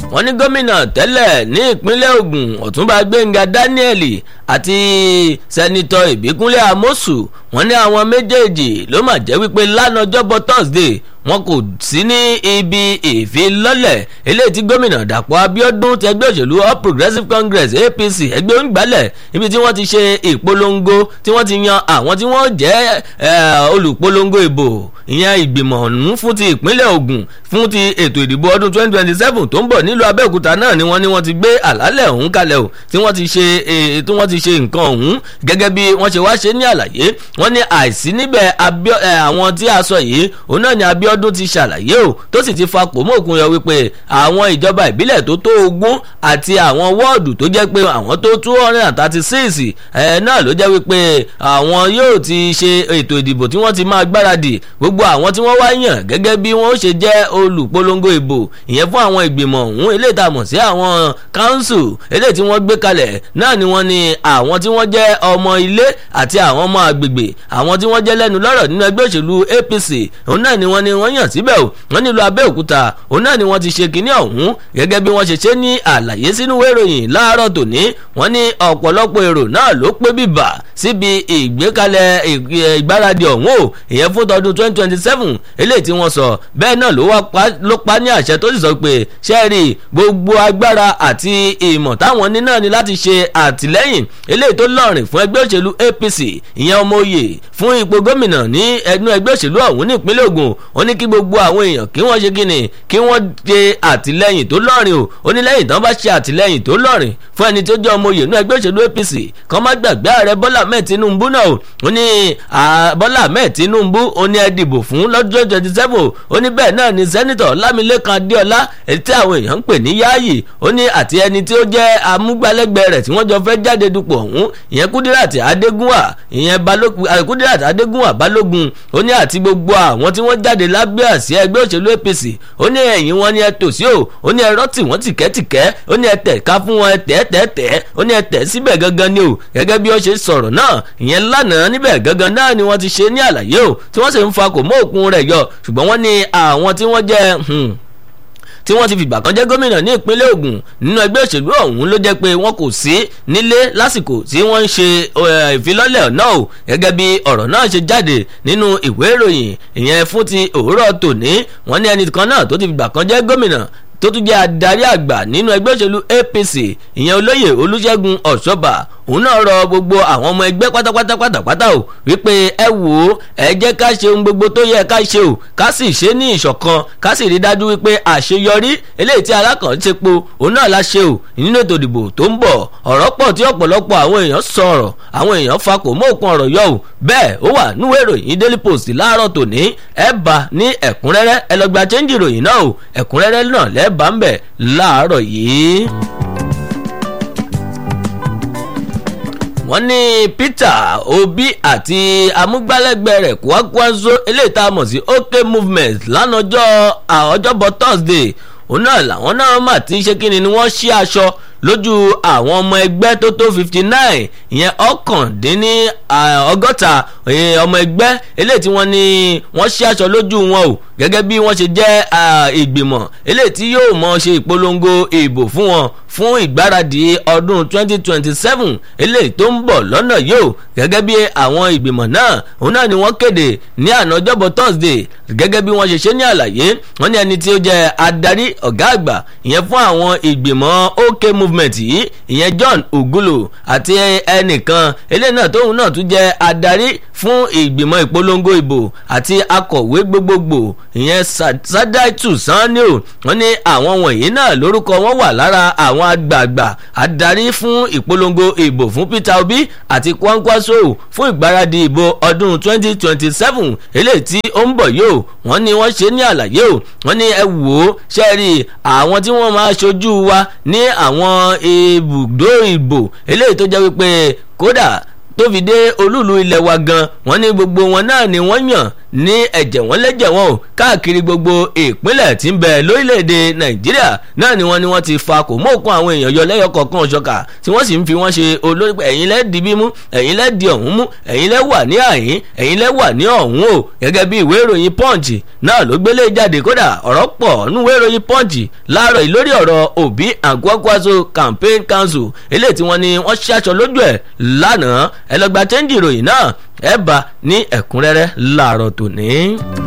wọ́n ní gómìnà tẹ́lẹ̀ ní ìpínlẹ̀ Ògùn Ọ̀túnba Gbẹ́ngà Daniel àti sẹ́nitọ́ Ìbíkúnlé Amósù wọ́n ní àwọn méjèèjì ló mà jẹ́ wípé lánàá ọjọ́bọ̀ Thursday wọn kò sí ní ibi ìfilọ́lẹ̀ eléyìí tí gómìnà Dàpọ̀ Abíọ́dún tẹgbẹ́ òṣèlú All Progressives Congress APC ẹgbẹ́ onígbàlẹ̀ ibi tí wọ́n ti ṣe ìpolongo tí wọ́n ti yan àwọn tí wọ́n jẹ́ olùpolongo ìbò ìyẹn ìgbìmọ̀ ọ̀hún fún ti ìpínlẹ̀ Ògùn fún ti ètò ìdìbò ọdún 2027 tó ń bọ̀ nílùú Abẹ́òkúta náà ni wọ́n ní wọ́n ti gbé àlálẹ̀ ọ̀hún kalẹ̀ o tí wọ́n ti ṣe tí wọ́n ti ṣe nǹkan ọ̀hún gẹ́gẹ́ bí wọ́n ṣe wá ṣe ní àlàyé wọ́n ní àìsí níbẹ̀ àwọn tí a sọ yìí òun náà ni Abíọ́dún ti ṣàlàyé o tó sì ti fa kòmóòkun yọ wípé àwọn ìjọba ìbílẹ̀ tó tó ogún àti àwọn wọ́ọ̀dù tó jẹ́ pé àwọn tó two hundred and thirty six ẹ̀ náà ló jẹ́ wípé àwọn yóò ti ṣe ètò ìdìbò tí wọ́n ti máa gbáradì gbogbo àwọn tí wọ́n wá yàn gẹ́gẹ́ bí wọ́n ṣe jẹ́ olùpolongo ìbò ìyẹn fún àwọn ìgbìmọ̀ ọ̀hún eléyìí tá a mọ̀ sí àwọn council eléyìí tí wọ́n gbé kalẹ̀ náà ni wọ́n ní àwọn tí wọ́n jẹ́ ọmọ ilé àti àwọn ọmọ àgbègbè àwọn tí wọ́n jẹ́ lẹ́nu lọ́rọ̀ nínú ẹgbẹ́ òṣèlú APC òun náà ni wọ́n ní wọ́n yàn síbẹ̀ o wọ́n nílùú Abẹ́òkúta òun náà ni wọ́n ti ṣe kínní ọ̀hún gẹ́gẹ́ bí wọ́n ṣe ṣe ní àlàyé sínú ìròyìn láàárọ̀ tòní wọ́n ní ọ̀pọ̀lọpọ̀ èrò náà ló pé bíbà síbi ìgbékalẹ̀ ìgbáradì ọ̀hún o ìyẹn fún tọdún twenty twenty seven eléyìí tí wọ́n sọ bẹ́ẹ̀ náà ló pa ní àṣẹ tó sì sọ pé ṣẹ́ẹ̀rì gbogbo agbára àti ìmọ̀ táwọn ní náà ni láti ṣe àtìlẹ́yìn eléyìí tó lọ́rìn fún ẹgbẹ́ òṣèlú APC ìyẹn ọmọ òye fún ipò gómìnà ní ẹnu ẹgbẹ́ òṣèlú ọ̀hún ní ìpínlẹ̀ Ògùn ó ní kí gbogbo àwọn èèyàn kí wọ́n ṣe kíni kí wọ́n ṣe àtìlẹ́yìn tó lọ́rìn o ó ní lẹ́yìn tán bá ṣe àtìlẹ́yìn tó lọ́rìn fún ẹni tó jẹ́ ọmọ òye nínú ẹgbẹ́ òṣèlú APC kan má gbàgbé ààrẹ Bọ́lá Ahmed Tinubu náà o ó ní Bọ́lá Ahmed Tinubu ó ní ẹ dìbò fún lọ́jọ́ twenty seven ó ní bẹ́ẹ̀ náà ni sẹ́nitọ̀ Lámilékan Adéọlá èyí tí àwọn èèyàn ń pè ní Yáàyì ó ní àti ẹni tí ó jẹ́ amúgbálẹ́gbẹ̀ẹ́ rẹ̀ tí wọ́n jọ fẹ́ jáde dupò ọ̀hún ìyẹn Kúdíràtì Adégúnwà ìyẹn Kúdíràtì Adégúnwà Balógun ó ní àti gbogbo àwọn tí wọ́n jáde lábẹ́ àsíá ẹgbẹ́ òṣèlú APC ó ní ẹ̀yìn wọn ni ẹ tò sí o ó ní ẹ rọ́tì wọ́n tìkẹ́tìkẹ́ ó ní ẹ tẹ̀ ká fún wọn ẹ tẹ̀ tẹ̀ tẹ̀ ó ní ẹ tẹ̀ síbẹ̀ gangan ni o gẹ́gẹ́ bí ó ṣe sọ̀rọ̀ náà ìyẹn lánàá níbẹ̀ gangan náà ni wọ́n ti ṣe ní àlàyé o tí wọ́n sì ń fa kò mọ́ òkun rẹ̀ yọ ṣùgbọ́n wọ́n ní àwọn tí wọ́n jẹ́ tí wọ́n ti fìgbà kan jẹ́ gómìnà ní ìpínlẹ̀ Ògùn nínú ẹgbẹ́ òṣèlú ọ̀hún ló jẹ́ pé wọn kò sí nílé lásìkò tí wọ́n ń ṣe ìfilọ́lẹ̀ náà o gẹ́gẹ́ bí ọ̀rọ̀ náà ṣe jáde nínú ìwé ìròyìn ìyẹn fún ti òwúrọ̀ tòní wọ́n ní ẹnìkan náà tó ti fìgbà kan jẹ́ gómìnà tó tún jẹ́ adarí àgbà nínú ẹgbẹ́ òṣèlú APC ìyẹn olóyè Olúṣẹ́gun Ọ̀ṣọ́bà òun náà rọ gbogbo àwọn ọmọ ẹgbẹ́ pátápátá pátápátá o wípé ẹ wò ó ẹ jẹ́ ká ṣe ohun gbogbo tó yẹ ká ṣe o ká sì ṣe ní ìṣọ̀kan ká sì rí dájú wípé àṣeyọrí eléyìí tí alákànṣepo òun náà la ṣe o nínú ètò ìdìbò tó ń bọ̀ ọ̀rọ̀ pọ̀ tí ọ̀pọ̀lọpọ̀ àwọn èèyàn sọ̀rọ̀ àwọn èèyàn fa kò mọ́ òkun ọ̀rọ̀ yọ o bẹ́ẹ̀ ó wà núwèé ìròyìn Daily Post láàárọ̀ tòní ẹ bá ní ẹ̀kúnrẹ́rẹ́ ẹ lọ gba chẹ́ńjì ìròyìn náà o ẹ̀kúnrẹ́rẹ́ náà lẹ́ẹ̀ bá ń bẹ̀ láàárọ̀ yìí. wọ́n ní Peter Obi àti amúgbálẹ́gbẹ̀ẹ́ rẹ̀ Kwankwaso eléyìí tá a mọ̀ sí OK movement lánàjọ́ ọjọ́bọ̀ Thursday òun náà làwọn náà mà ti ṣe kí ni wọ́n ṣí aṣọ lójú àwọn ọmọ ẹgbẹ́ tó tó fifty nine ìyẹn ọ̀kàndínní ọgọ́ta ọmọ ẹgbẹ́ eléyìí tí wọ́n ní wọ́n ṣí aṣọ lójú wọn o gẹ́gẹ́ bí wọ́n ṣe jẹ́ ìgbìmọ̀ eléyìí tí yóò mọ̀ ṣe ìpolongo ìbò fún wọn fún ìgbáradì ọdún 2027 eléyìí tó ń bọ̀ lọ́nà yìí o gẹ́gẹ́ bí àwọn ìgbìmọ̀ náà òun náà ni wọ́n kéde ní àná ọjọ́bọ̀ Thursday gẹ́gẹ́ bí wọ́n ṣe ṣe ní àlàyé wọ́n ní ẹni tí ó jẹ́ adarí ọ̀gá àgbà ìyẹn fún àwọn ìgbìmọ̀ OK movement yìí ìyẹn John Ogulo àti ẹnìkan eléyìí náà tóun náà tún jẹ́ adarí fún ìgbìmọ̀ ìpolongo ìbò àti akọ̀wé gbogbogbò ìyẹn Sadaitu Sanni-o wọ́n ní àwọn wọ̀nyí náà lórúkọ wọn wà lára àwọn àgbààgbà adarí fún ìpolongo ìbò fún Peter Obi àti Kwankwaso fún ìgbáradì ìbò ọdún 2027 eléyìí tí ó ń bọ̀ yóò wọ́n ní wọ́n ṣe ní àlàyé o wọ́n ní ẹ wò ó ṣẹ́ẹ̀rì àwọn tí wọ́n máa ṣojú wa ní àwọn ibùdó ìbò eléyìí tó jẹ́ wípé kódà tó fi dé olúùlú ilẹ̀ wa gan wọ́n ní gbogbo wọn náà ni wọ́n yàn ní ẹ̀jẹ̀ wọn lẹ́jẹ̀ wọn o káàkiri gbogbo ìpínlẹ̀ tí ń bẹ lórílẹ̀‐èdè nàìjíríà náà ni wọ́n ni wọ́n ti fa kò mọ́ òkun àwọn èèyàn yọ lẹ́yọ kọ̀ọ̀kan ṣọ̀kà tí wọ́n sì ń fi wọ́n ṣe olórí pé ẹ̀yin lẹ́ẹ̀dì bímú ẹ̀yin lẹ́ẹ̀dì ọ̀hún mú ẹ̀yin lẹ́ wà ní àyín ẹ̀yin lẹ́ wà ní ọ̀hún o gẹ́gẹ́ bí ìwé ìròyìn punch náà ló gbélé jáde kódà ọ̀rọ̀ pọ̀ nínú ìwé ìròyìn punch láàárọ̀ yìí lórí ọ̀rọ̀ òbí àgọ́kọ́sọ campaign council eléyìí tí wọ́n ní wọ́n ṣaṣọ lójú ẹ̀ lánàá ẹ lọ gba chẹ́ńjì ìròyìn náà ẹ bá ní ẹ̀kúnrẹ́rẹ́ láàárọ̀ tòní.